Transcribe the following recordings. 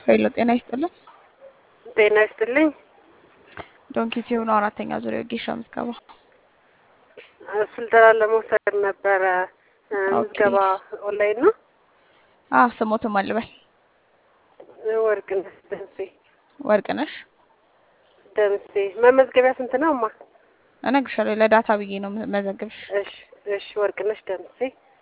ሄሎ ጤና ይስጥልን። ጤና ይስጥልኝ። ዶንኪ ሲሆኑ አራተኛ ዙሪያ ጌሻ ምዝገባ ስልጠና ለመውሰድ ነበረ። ምዝገባ ኦንላይን ነው። አዎ ስሞትም አልበል ወርቅነሽ ደምሴ ወርቅነሽ ደምሴ። መመዝገቢያ ስንት ነው እማ? እነግርሻለሁ። ለዳታ ብዬ ነው መዘግብሽ። እሺ እሺ። ወርቅነሽ ደምሴ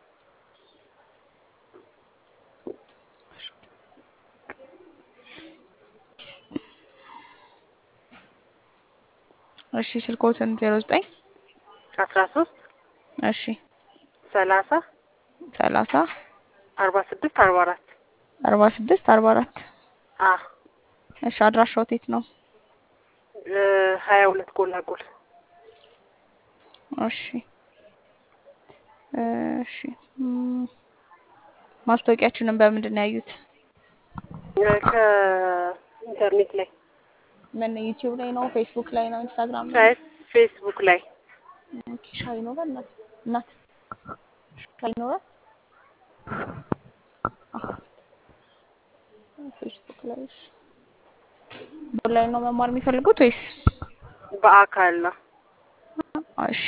እሺ ስልኮትን ዜሮ ዘጠኝ አስራ ሶስት እሺ ሰላሳ ሰላሳ አርባ ስድስት አርባ አራት አርባ ስድስት አርባ አራት አ እሺ አድራሻው የት ነው? ሀያ ሁለት ጎላጎል እሺ እሺ ም፣ ማስታወቂያችንን በምንድን ነው ያዩት? ከኢንተርኔት ላይ ምን ዩቲዩብ ላይ ነው? ፌስቡክ ላይ ነው? ኢንስታግራም ላይ ሳይት ፌስቡክ ላይ ኦኬ፣ ሻይ ይኖራል እናት እናት ሻይ ይኖራል። አዎ፣ ፌስቡክ ላይ እሺ። በኦንላይን ነው መማር የሚፈልጉት ወይስ? በአካል ነው። እሺ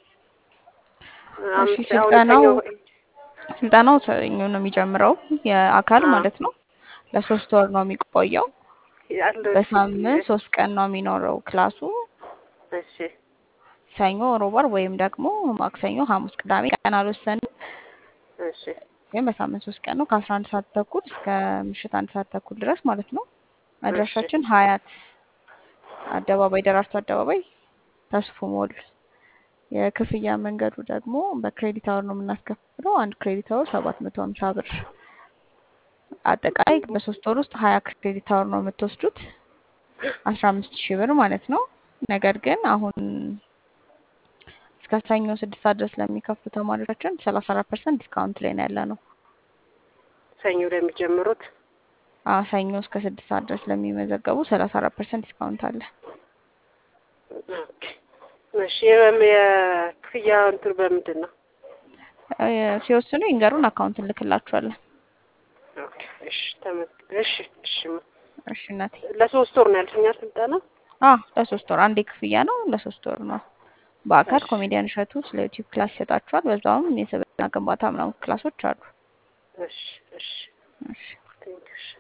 አሁን እሺ፣ ስልጠናው ሰኞ ስልጠናው ሰኞ ነው የሚጀምረው የአካል አዎ። ማለት ነው። ለሶስት ወር ነው የሚቆየው። ያለው በሳምንት ሶስት ቀን ነው የሚኖረው ክላሱ። እሺ ሰኞ፣ ሮብ፣ ዓርብ ወይም ደግሞ ማክሰኞ፣ ሐሙስ፣ ቅዳሜ ቀን አልወሰንም፣ እሺ ግን በሳምንት ሶስት ቀን ነው ከአስራ አንድ ሰዓት ተኩል እስከ ምሽት አንድ ሰዓት ተኩል ድረስ ማለት ነው። አድራሻችን ሀያት አደባባይ ደራርቱ አደባባይ ተስፉ ሞል። የክፍያ መንገዱ ደግሞ በክሬዲት አወር ነው የምናስከፍለው። አንድ ክሬዲት አወር ሰባት መቶ ሀምሳ ብር። አጠቃላይ በሶስት ወር ውስጥ ሀያ ክሬዲት አወር ነው የምትወስዱት አስራ አምስት ሺህ ብር ማለት ነው። ነገር ግን አሁን እስከ ሰኞ ስድስት ሰዓት ድረስ ለሚከፍሉ ተማሪዎቻችን ሰላሳ አራት ፐርሰንት ዲስካውንት ላይ ነው ያለ ነው። ሰኞ ለሚጀምሩት አዎ ሰኞ እስከ ስድስት ሰዓት ድረስ ለሚመዘገቡ ሰላሳ አራት ፐርሰንት ዲስካውንት አለ። ኦኬ። እሺ የመም- የክፍያ እንትን በምንድን ነው? እ፣ ሲወስኑ ይንገሩን፣ አካውንት እንልክላችኋለን። ኦኬ። እሺ ተመዝግ እሺ እሺ እሺ እናቴ። ለሶስት ወር ነው ያልሽኛ ስልጠና? አዎ ለሶስት ወር አንዴ ክፍያ ነው፣ ለሶስት ወር ነው። በአካል ኮሜዲያን እሸቱ ስለ ዩቲዩብ ክላስ ይሰጣችኋል። በዛውም የስብዕና ግንባታ ምናምን ክላሶች አሉ። እሺ እሺ እሺ ቴንክ ዩ እሺ